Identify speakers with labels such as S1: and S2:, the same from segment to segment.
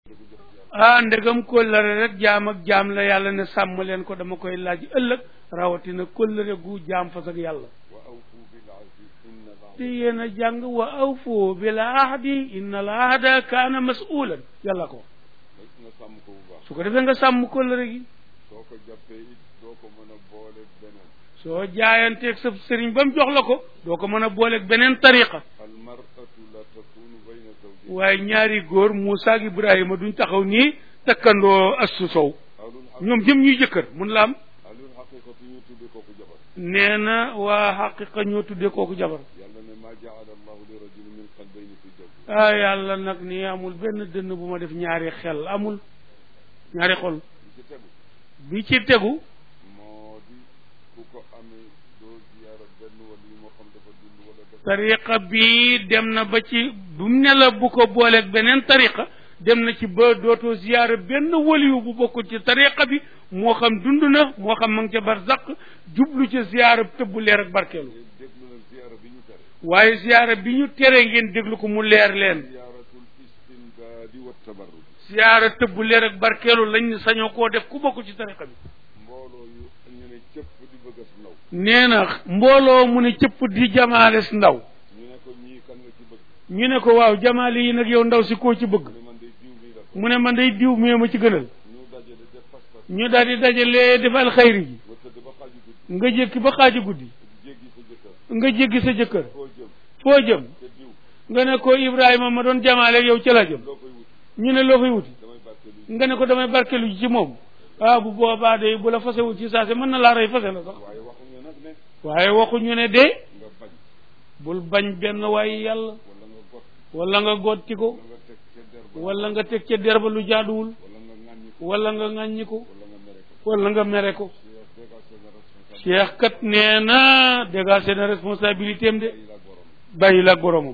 S1: ah ndegam kóllëre rek jaam ak jaam la yàlla ne sàmm leen ko dama koy laaj ëllëg rawatina kóllëre gu jaam fas ak yàlla te yéen a jàng wa awfu bil ahdi inna al ahda kaana masulan yàlla ko
S2: nga sàmm ko bu baax
S1: su ko defee nga sàmm kóllëre gi
S2: soo ko jàppee it doo ko mën a boole beneen
S1: soo jaayanteeg sa sëriñ ba mu jox la ko doo ko mën a booleeg beneen tariqa
S2: al mar'atu la takunu bayna zawjayn
S1: waaye ñaari góor Moussa ak Ibrahima duñ taxaw nii takkandoo assu sow
S2: alul xaq
S1: ñoom jëm ñuy jëkkër mun la am
S2: alul xaqiqatu ñu tuddee kooku jabar
S1: nee na waa xaqiqa ñoo tuddee kooku jabar
S2: yàlla ne maa jaala allahu li rajulin min qalbayni fi jawfi
S1: ah yàlla nag nii amul benn dënn bu ma def ñaari xel amul ñaari xol
S2: li ci tegu
S1: bi ci tegu
S2: moo di ku ko amee doo ziyaara benn wala yi moo xam dafa dund wala dafa
S1: tariqa bi dem na ba ci bu mu ne la bu ko booleeg beneen tariqa dem na ci ba dootoo ziyaara benn waliyu bu bokkul ci tariqa bi moo xam dund na moo xam ma ngi ca barzaq jublu ca ziyaara tëbbu leer ak barkeelu
S2: déglu leen ziyaara bi ñu tere
S1: waaye ziyaara bi ñu tere ngeen déglu ko mu leer leen
S2: ziyaaratul istinbaadi wa tabarruj
S1: ziyaara tëbbu leer ak barkeelu lañ ne sañoo koo def ku bokkul ci tariqa bi
S2: mbooloo yu ñu ne cëpp di bëgg as ndaw
S1: nee na mbooloo mu ne cëpp di jamaales ndaw
S2: ñu ne ko ñii kan nga ci bëgg
S1: ñu ne ko waaw jamaale yi nag yow ndaw si koo ci bëgg
S2: mu ne man day diw mii la
S1: mu ne man day diw mee ma ci gënal
S2: ñu dajale def pas-pas
S1: ñu daal di dajalee defal xayri ji
S2: nga tëdd ba xaaju guddi
S1: nga jékki ba xaaji guddi
S2: jéggi sa jëkkër
S1: nga jéggi sa jëkkër
S2: foo jëm
S1: foo jëm
S2: te diw
S1: nga ne ko Ibrahima ma doon jamaale yow ca la jëm
S2: loo koy wut
S1: ñu ne loo fay wuti
S2: damay barkeelu
S1: nga ne ko damay barkelu ji ci moom ah bu boobaa de bu la fasewul ci saase mën na laa rey fase la sax
S2: waaye waxuñu nag ne
S1: waaye waxuñu ne de
S2: nga bañ
S1: bul bañ benn waaye yàlla
S2: wala nga got
S1: wala nga gotti ko
S2: wala nga teg
S1: wala nga teg
S2: ca der ba
S1: ca derba lu jaaduwul
S2: wala nga ŋàññi ko
S1: wala nga ŋàññi ko
S2: wala nga mere ko
S1: wala nga mere ko
S2: Cheikh dégager na responsabilité
S1: cheikh kat nee na dégagé na responsabilité am de
S2: yi la borom
S1: bàyyi la ak boromam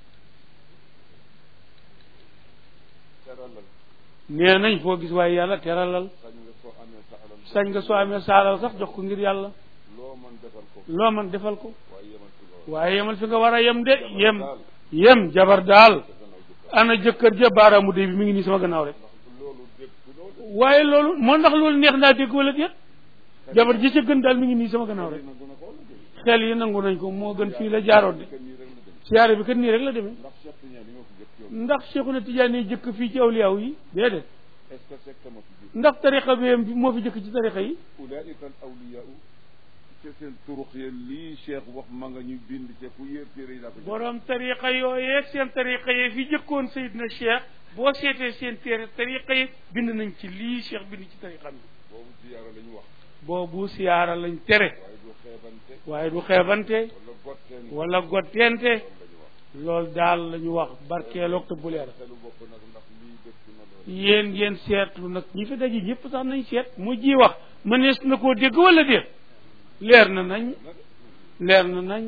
S2: teralal
S1: nee nañ foo gis waaye yàlla teralal
S2: sañ nga soo amee sa alal
S1: sañ nga soo amee saalal sax jox ko ngir yàlla
S2: loo mën defal ko
S1: loo man defal ko
S2: waaye yemal ci loolu
S1: waaye yemal fi nga war a yem de yem yem jabar daal ana jëkkër ja baaraamu de bi mi ngi nii sama gannaaw rek
S2: ndax loolu dégg loolu
S1: waaye loolu moo ndax loolu neex naa dégg wala déet jabar ji ca gën daal mi ngi nii sama gannaaw rek
S2: nangu na ko wala déet
S1: xel yi nangu nañ ko moo gën fii la jaaroon de
S2: que nii rek la dem
S1: siyaare bi kat nii rek la demee
S2: ndax Cheikh Tidiane yi nga ko jëkk yow
S1: ndax Cheikhuna Tidiane yi jëkk fii ci awliyaaw yi déedéet
S2: est ce que c'est que ma fi jëkk
S1: ndax tariqa bi moo fi jëkk ci tariqa yi
S2: ulaika al awliyaa te seen turux ya lii Cheikh wax ma nga ñu bind ca fu yéer téere yi laa ko jëkk
S1: borom tariqa yooyee seen tariqa yi fi jëkkoon Seydina Cheikh boo seetee seen téere tariqa yi bind nañ ci lii Cheikh bind ci tariqam bi
S2: boobu ziyaara la ñu wax
S1: boobu siyaara lañ tere
S2: waaye du xeebante
S1: waaye du xeebante
S2: wala gotteen
S1: wala gotteente
S2: loolu la ñu wax
S1: loolu daal la ñu wax barkeeloog te bu leer
S2: xelu bopp nag ndax lii dëkk na loolu
S1: yéen yéen seetlu nag ñi fi daje ñëpp sax nañ seet mu ji wax mënees na koo dégg wala déet leer na nañ leer na nañ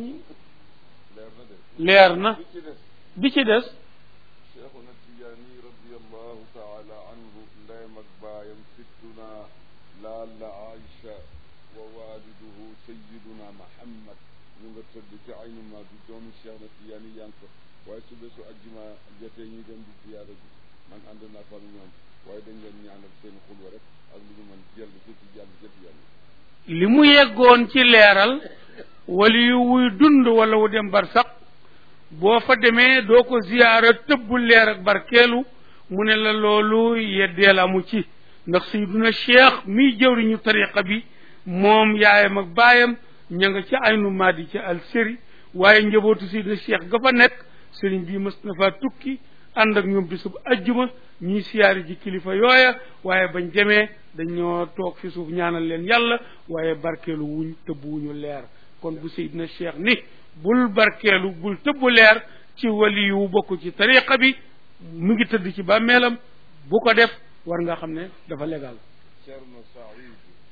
S2: leer na de
S1: leer na
S2: li ci des
S1: bi ci des
S2: cheikhuna tijaani radiallahu taala anhu ndeyam ak baayam sittuna laalla aïcha wa waliduhu sayiduna mahammad ñu nga tëdd ci aynu ma bi doomi cheikh na tijaani yaa ngi ko waaye su bésu ajjuma jotee ñuy dem di ziyaara ji man ànd naa fa ak ñoom waaye dañ leen ñaanal seen xulwa rek ak lu ñu mën jël ci ci jàll ci tijaan
S1: li mu yeggoon ci leeral wali yu wuy dund wala wu dem bar sax boo fa demee doo ko ziyaara tëbbu leer ak barkeelu mu ne la loolu yeddeel amu ci ndax sayduna cheikh miy jëwriñu tariqa bi moom yaayam ak baayam ña nga ca aynu maadi ca alseri waaye njabootu sayduna cheikh ga fa nekk sëriñ bi mës na faa tukki ànd ak ñoom bisub ajjuma ñuy siyaari ji kilifa yooya waaye bañ demee dañoo toog fi suuf ñaanal leen yàlla waaye barkeelu wuñ tëbb wuñu leer kon bu Seydina Cheikh ni bul barkeelu bul tëbb leer ci wali yu bokk ci tariqa bi mu ngi tëdd ci bàmmeelam bu ko def war nga xam ne dafa légal
S2: Cerno Saïd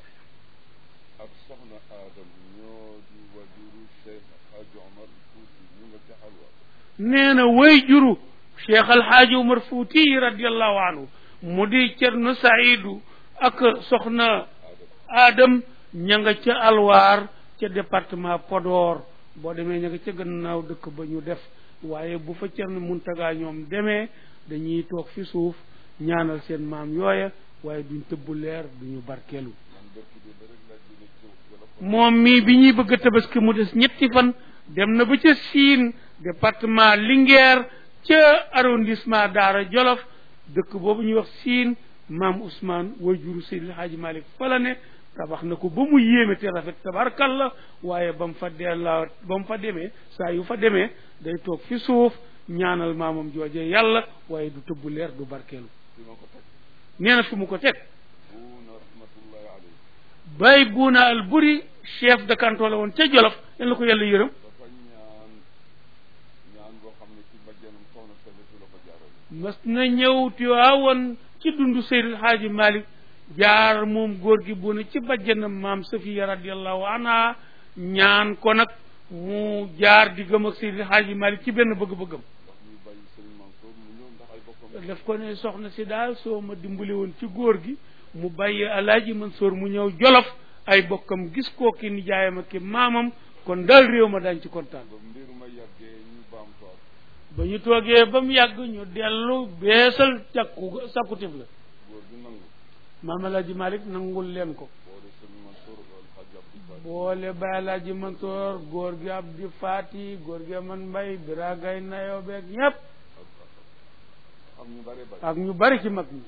S2: ak soxna Adam ñoo di wajuru Cheikh Hadji Omar Fouti ñu nga ca xalwa
S1: nee na way juru cheikh alhaaji umar fuuti radiallahu anhu mu di cerno saidu ak soxna adam ña nga ca alwaar ca département Podor boo demee ña nga ca gannaaw dëkk ba ñu def waaye bu fa cerno muntaga ñoom demee dañuy toog fi suuf ñaanal seen maam yooya waaye duñ tëbbu leer duñu barkeelu
S2: man dëkk bi ba rek laa jóge ci Jolof
S1: moom mii bi ñuy bëgg a tabaski mu des ñetti fan dem na ba ca Siin département Linguère ca arrondissement Daara Jolof dëkk boobu ñuy wax Siin maam Ousmane wajuru Seydil Hadji Malick fa la ne tabax na ko ba mu yéeme te rafet tabarkalla waaye ba mu fa dellaa ba mu fa demee saa yu fa demee day toog fi suuf ñaanal maamam jooje yàlla waaye du tëbbu leer du barkeelu
S2: fi ma ko teg
S1: nee na fi mu ko teg
S2: buuna rahmatullahi alayhi
S1: bay buuna al buri chef de canton la woon ca Jolof yal na ko yàlla yërëm
S2: dafa ñaan ñaan boo xam ne ci bajjanam soxna Sabetu la ko jaarale
S1: mas na ñëw Tiwaawan ci dundu Seydil Hadji Malick jaar moom góor gi bu ne ci bajjanam maam Safiya radiallahu anha ñaan ko nag mu jaar di gëm ak Seydil Hadji Malick ci benn bëgg-bëggam
S2: ndax ñu bàyyi Serigne Mansour mu ñëw ndax ay bokkam
S1: daf ko ne soxna si daal soo ma dimbali woon ci góor gi mu bàyyi alaaji Mansour mu ñëw Jolof ay bokkam gis koo ki nijaayam ak ki maamam kon daal réew ma daañ ci kontaan
S2: ba mbir ma yàggee ñu baam toog
S1: ba ñu toogee ba mu yàgg ñu dellu beesal càkku sàkkutif la
S2: góor gi nangu
S1: maam alaaji Malick nangul leen ko
S2: boole Serigne Mansour wal Hadj Abdou Fall
S1: boole ba alaaji Mansour góor gi Abdi Faati góor gi man mbay biragay nayo beeg ñépp
S2: am ñu bare bare
S1: ak ñu bari ci mag ñi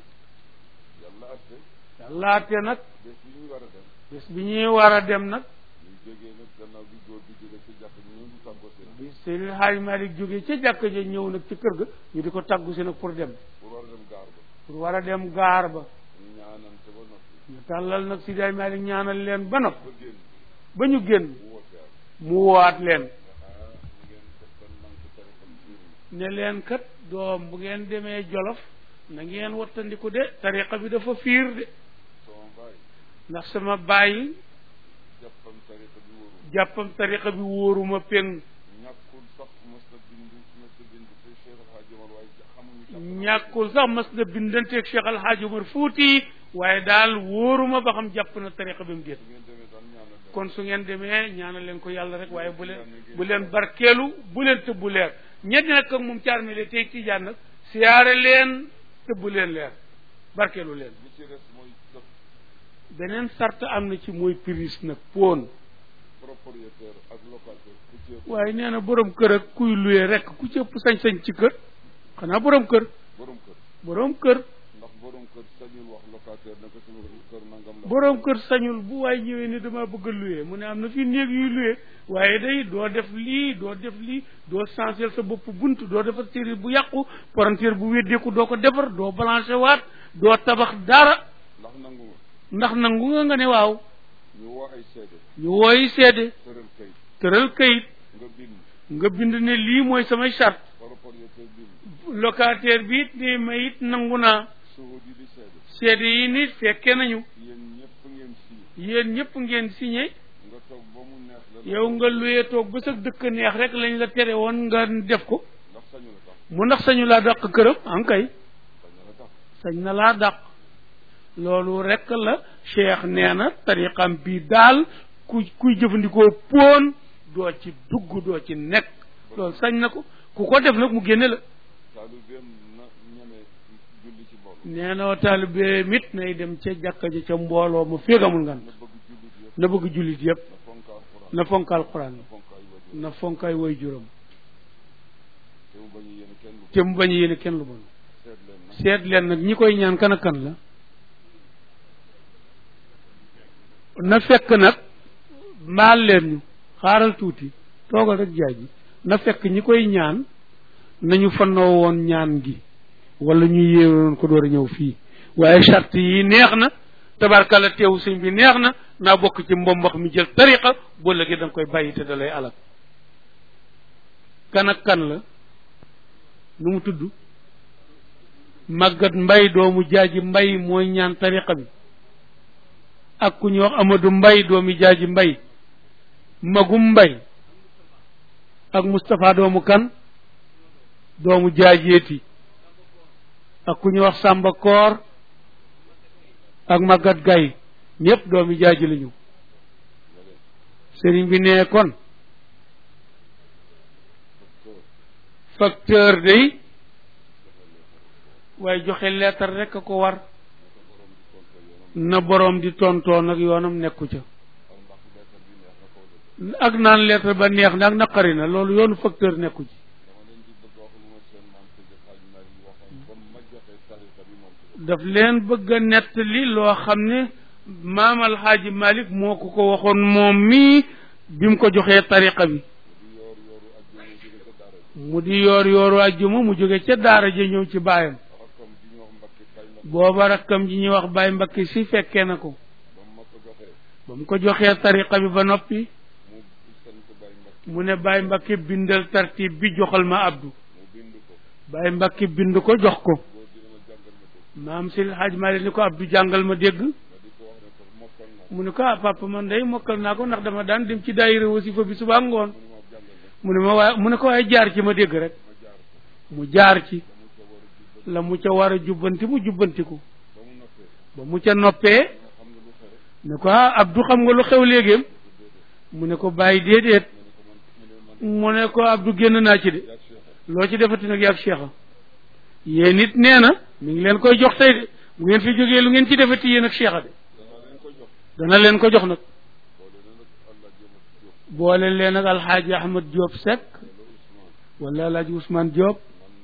S2: yàlla atte
S1: yàlla atte nag
S2: bés bi ñu war a dem
S1: bés bi ñuy war a dem nag
S2: ñu jógee nag gannaaw bi góor bi jógee ci jàpp ñu ñëw di tàggoo seen
S1: bi Seydil Hadji Malick jógee ca jàkka ja ñëw nag ci kër ga ñu di ko tàggu si nag pour dem
S2: pour war a dem gaar ba
S1: pour war a dem gaar ba
S2: ñu ñaanante ba noppi
S1: ñu tàllal nag Seydi Hadji Malick ñaanal leen ba nopp
S2: ba génn
S1: ba ñu génn
S2: bu woote ak
S1: mu woowaat leen
S2: ah ngeen def ban manque téléphone biir
S1: ne leen kat doom bu ngeen demee Jolof na ngeen wattandiku de tariqa bi dafa fiir de
S2: sama baay
S1: ndax sama bàyyi
S2: jàppam tariqa bi wóoru
S1: jàppam tariqa bi wóoruma peng
S2: ñàkkul sax mos na bind mos na bind te Cheikh El Hadj Omar waaye xamuñu jàpp
S1: ñàkkul sax mas na bindanteeg Cheikh Al Hadj Omar Fuuti waaye daal wóoruma ba xam jàpp na tariqa bi mu génn
S2: ngeen demee daal ñaanal leen
S1: kon su ngeen demee ñaanal leen ko yàlla rek waaye bu leen bu leen barkeelu bu leen tëbbu leer ñetti nag ak moom caar mi le tey tijaan nag siyaare leen tëbbu leen leer barkeelu leen
S2: li ci des mooy def
S1: beneen sart am na ci mooy prise nag poon
S2: propriétaire ak locataire ku ci ëpp
S1: waaye nee na borom kër ak kuy luye rek ku ci ëpp sañ-sañ ci kër xanaa borom kër
S2: borom kër
S1: borom kër
S2: ndax borom kër sañul wax locataire ne ko sama kër nangam la
S1: borom kër sañul bu waay ñëwee ne dama bëgg a luye mu ne am na fi néeg yuy luye waaye day doo def lii doo def lii doo changer sa bopp bunt doo defar série bu yàqu parentéer bu weddeeku doo ko defar doo balancer waat doo tabax dara
S2: ndax nangu nga
S1: ndax nangu nga nga ne waaw
S2: ñu woo ay seede
S1: ñu wooyi seede
S2: tëral kayit
S1: tëral kayit
S2: nga bind
S1: nga bind ne lii mooy samay charte
S2: propriétaire bind
S1: locataire bi it ne ma it nangu naa
S2: suhud yi di seede
S1: seede yi nit fekke nañu
S2: yéen ñëpp ngeen sii
S1: yéen ñëpp ngeen signé
S2: nga toog ba mu neex la
S1: yow nga luyee toog ba sa dëkk neex rek lañ la tere woon nga def ko
S2: ndax sañu la tax
S1: mu ndax sañu laa dàq këram an kay
S2: sañu la tax
S1: sañ na laa dàq loolu rek la cheikh nee na tariqam bi daal ku kuy jëfandikoo poon doo ci dugg doo ci nekk loolu sañ na ko ku ko def nag mu génne la
S2: taalibeem na ñeme julli ci mbooloo
S1: nee na taalibe mit nay dem ca jàkka ja ca mbooloo ma féegamul ngan
S2: na bëgg jullit yëpp
S1: na bëgg jullit yépp
S2: na fonk alxuraan
S1: na fonk alquran
S2: na fonk ay wajur
S1: na fonk ay way juróom
S2: te mu bañ a yéene kenn lu
S1: te mu bañ a yéene kenn lu bon
S2: seet leen nag
S1: seet leen nag ñi koy ñaan kan ak kan la na fekk nag maal leen ñu xaaral tuuti toogal rek jaay ji na fekk ñi koy ñaan nañu fannoo woon ñaan gi wala ñu yéewoon ko door a ñëw fii waaye charte yi neex na tabarkala teewu sëñ bi neex na naa bokk ci mbombax mi jël tariqa boo léegi da nga koy bàyyi te da lay alal kan ak kan la nu mu tudd màggat mbay doomu jaaji mbay mooy ñaan tariqa bi ak ku ñuy wax amadou mbay doomu jaaji mbay magum mbay ak moustapha doomu kan doomu jaajeeti ak ku ñuy wax sàmba koor ak màggat gay ñépp doomi jaaji lañu sëriñ bi nee kon facteur day waaye joxe leetar rek a ko war na boroom di tontoo nag yoonam nekku ca ak naan leetar ba neex na ak naqari na loolu yoonu facteur nekku ci daf leen bëgg a nettali loo xam ne maam alxaaji malik moo ko ko waxoon moom mii bi mu ko joxee tariqa bi mu di yoor yooru ajjuma mu jóge ca daara ja ñëw ci baayam booba rakkam ji ñuy wax baay mbakki si fekkee na ko ba mu ko joxee tariqa bi ba noppi mu ne baay mbakki bindal tartib bi joxal ma abdu baay mbakki bind ko jox ko maam si xaaj Maalik ni ko abdu jàngal ma dégg mu ne ko ah papa man day mokkal naa ko ndax dama daan dem ci daayira wasifa bi suba ngoon mu ne ma waaye mu ne ko waaye jaar ci ma dégg rek mu jaar ci la mu ca war a jubbanti mu jubbantiku ba mu ca noppee ne ko ah abdu xam nga lu xew léegéem mu ne ko bàyyi déedéet mu ne ko abdu génn naa ci de loo ci defati nag yaag cheikha yéen it nee na mi ngi leen koy jox tey de bu ngeen fi jógee lu ngeen ci defati yéen ak cheikha de dana leen ko jox nag boole leen ak alxaaji ahmad Diop Seck wala alxaaji Ousmane Diop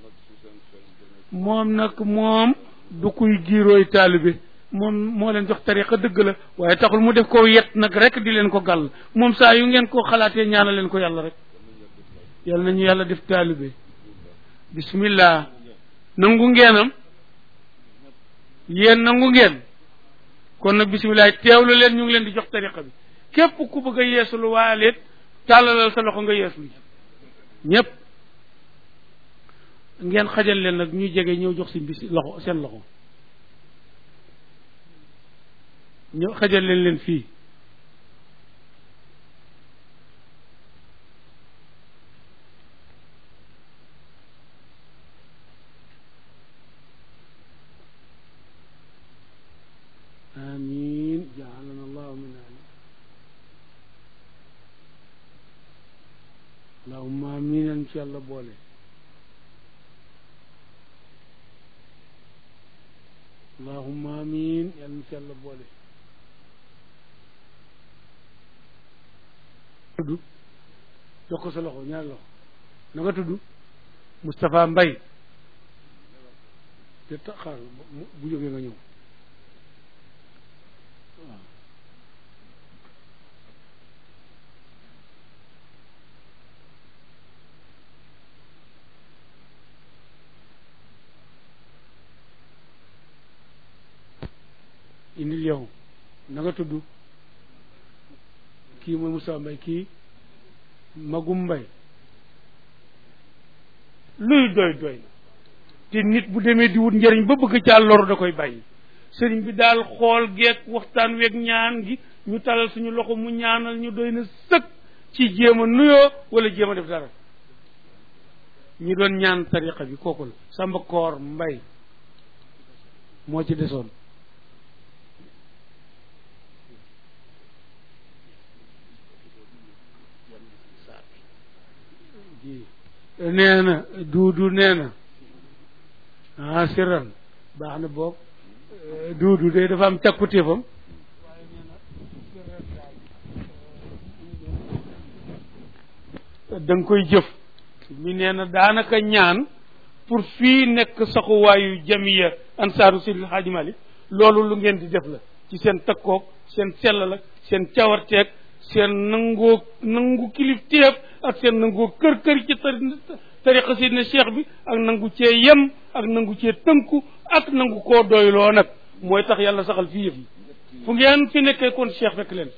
S1: moom nag moom du kuy giirooy taalibe moom moo leen jox tariqa dëgg la waaye taxul mu def ko yet nag rek di leen ko gàll moom saa yu ngeen ko xalaatee ñaanal leen ko yàlla rek yàlla nañu yàlla def taalibe bismillah nangu ngeenam yéen nangu ngeen kon nag bisimilah teewlu leen ñu ngi leen di jox tariqa bi képp ku bëgg a yeesulu waaleet tàllalal sa loxo nga yeeslu ñépp ngeen xajal leen nag ñuy jege ñëw jox si bis loxo seen loxo ñëw xajal leen leen fii آمين جعلنا الله من أهله اللهم آمين إن شاء الله بولي اللهم آمين إن شاء الله بولي tudd jox ko sa loxo ñaari loxo na nga tudd Moustapha Mbaye te taxaar bu jógee nga ñëw waaw indil yow na nga tudd kii mooy Moussa Mbay kii Magum Mbay luy doy doy na te nit bu demee di wut njëriñ ba bëgg caa loru da koy bàyyi sëriñ bi daal xool geek waxtaan weeg ñaan gi ñu talal suñu loxo mu ñaanal ñu doy na sëkk ci jéem a nuyoo wala jéem a def dara ñi doon ñaan tariqa bi kooku la Samba Koor Mbay moo ci desoon nee na duudu nee na ah siran baax na boobu duudu de dafa am càkkutéefam da nga koy jëf mi nee na daanaka ñaan pour fii nekk saxuwaayu jamiya ansaaru sidil xaaji malik loolu lu ngeen di def la ci seen takkoog seen sellal ak seen cawarteeg seen nangoo nangu kilifteef ak seen nangoo kër kër ci tariqa sidna cheikh bi ak nangu cee yem ak nangu cee tënku ak nangu koo doyloo nag mooy tax yàlla saxal fii yëf yi fu ngeen fi nekkee kon cheikh fekk leen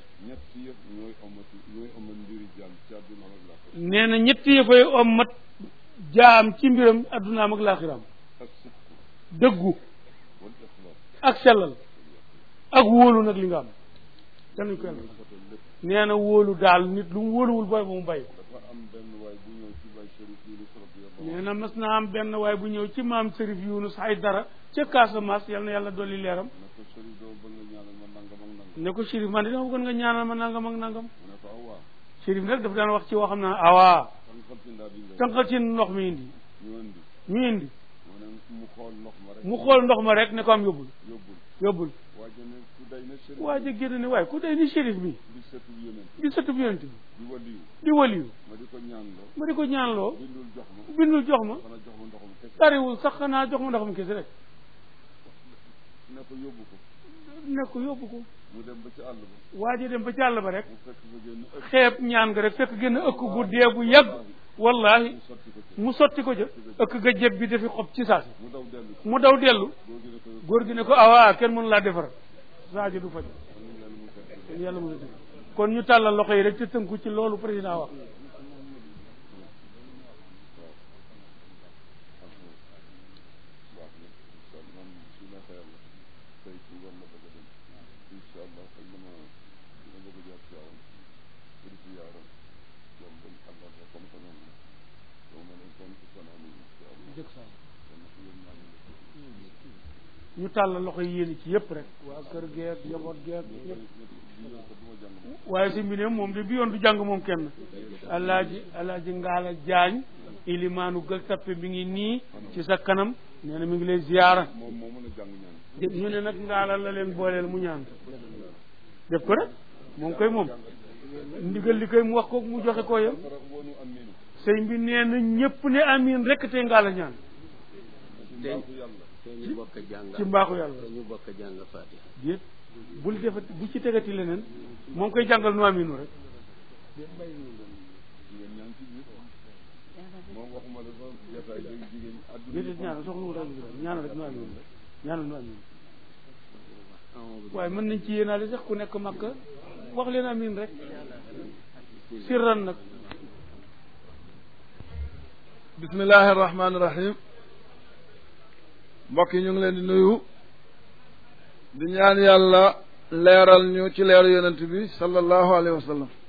S1: nee na ñetti yëfay ommat jaam ci mbiram addunaam ak laaxiraam dëggu ak sellal ak wóolu nag li nga am danuñ ko yàlla nee na wóolu daal nit lu mu wóoluwul booy ba mu bàyyi nee na mas naa am benn waay bu ñëw ci maam Serif Yunus ay dara ca Casamance yal na yàlla dolli leeram ne ko Chérif man de dama bëggoon nga ñaanal ma nangam ak nangam Chérif nag daf daan wax ci woo xam naa awaa tànqal ci ndox mi indi ñu indi
S2: mu ne mu xool ndox ma rek
S1: mu xool ndox ma rek ne ko am yóbbul
S2: yóbbul
S1: yóbbul
S2: waa ji ne ku day na sëriñ
S1: waa ji génn ne waaye ku day ni shérif bi
S2: di sëtu yonent
S1: di sëtub yonent bi
S2: di waliyu
S1: di waliyu
S2: ma di ko ñaanloo
S1: ma di ko ñaanloo
S2: bindul jox ma
S1: bindul jox ma
S2: xanaa jox ma ndoxum kese
S1: tariwul sax xanaa jox ma ndoxam kese rek
S2: ne ko yóbbu ko
S1: ne ko yóbbu ko
S2: mu dem ba ci àll ba
S1: waa ji dem ba ci àll ba rek
S2: mu fekk fa génn ëpp
S1: xeeb ñaan nga rek fekk gën a ëkk gu dee gu yàgg wallahi
S2: mu sotti ko ci
S1: mu sotti ko ja ëkk ga jëb bi dafi xob ci saasi
S2: mu daw dellu si
S1: mu daw dellu
S2: góor gi ne ko
S1: góor gi ne ko awaa kenn mënu laa defar saaji du faj
S2: ñu leen mu fekk
S1: kon yàlla mën a def kon ñu tàllal loxo yi rek te tënku ci loolu président wax
S2: baax na incha allah man su neexee yàlla tey ci war na bëgg a dem incha allah xëy na ma dina bëgg a jaar ci yaaram pour ci yaaram ñoom dañ àndal rek comme que noonu yow ma ne kon ci fanaan yi incha allah
S1: jëkk saa
S2: kon nag yéen ñaa ngi
S1: ñu tàllal loxo yi yéen ci yëpp rek waa kër geeg njaboot geeg
S2: nekk
S1: ñëpp
S2: di yoon ko du ma jàng moom
S1: waaye si mbine moom de bi yoon du jàng moom kenn alaaji alaaji ngaala jaañ ilimaanu gël tappe mi ngi nii ci sa kanam nee na mi ngi lay ziyaara
S2: moom moo mën a jàng ñaan
S1: ñu ne nag ngaala la leen booleel mu ñaan def ko rek moom koy moom ndigal li koy mu wax ko mu joxe ko yam
S2: fara woonu aminu
S1: sëñ bi nee na ñëpp ne amiin rek te ngaala ñaan
S2: ci mbaaxu yàlla
S3: te ñu bokk jàng
S1: ci mbaaxu yàlla
S3: te ñu bokk jàng fatiha
S1: déet bul defati bu ci tegati leneen moom koy jàngal nu amiinu rek
S2: jigéen ñaan ci biir moom waxuma la sax jataay léegi jigéen ñi àdduna
S1: déedéet ñaanal soxla wu daal ñaanal rek nu amiinu rek ñaanal nu amiinu waaye mën nañ ci yéenaale sax ku nekk makka wax leen amiin rek sirran nag
S4: bismillahi rahmaani rahim mbokk yi ñu ngi leen di nuyu di ñaan yàlla leeral ñu ci leeru yonent bi sallallahu alayhi wa sallam